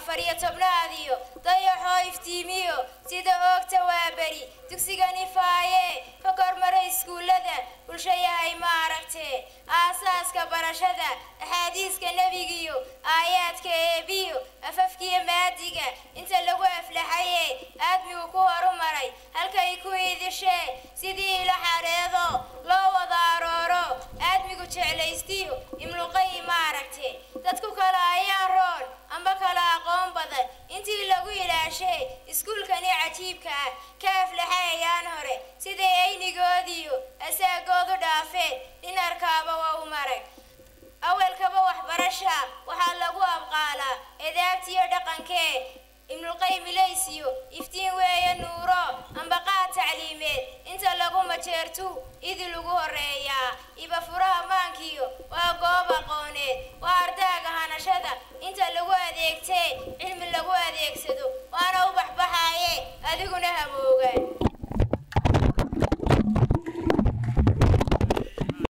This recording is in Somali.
afar iyo tobnaadiyo dayaxoo iftiimiyo sida oogta waa beri dugsigani faaye ka kormaray iskuullada bulsho yahay ma aragtee aasaaska barashada axaadiiska nebigiyo aayaadka eebiyo afafkiyo maadiga inta lagu aflaxaye aadmigu ku horumaray halkay ku idishee sidii ila xareedo loo wada arooro aadmigu jeclaystiyo imluqay ma aragtee dadku kale ayaan roon amba kala aqoon badan intii lagu ilaashee iskuulkani cajiibka ah ka aflaxayayaan hore siday aynigoodiyo asaagoodu dhaafeen dhinarkaaba waa u marag awalkaba waxbarasha waxaa lagu abqaalaa edaabtiyo dhaqankee ibnulqayim ilaysiyo iftiin weeye nuuro ambaqaad tacliimeed inta lagu majeertu idi lagu horeeyaa iba furaha maankiyo waa goob aqooneed waa ardaaga hanashada inta lagu adeegtee cilmi lagu adeegsado waana u baxbaxaaye adiguna hamoogaan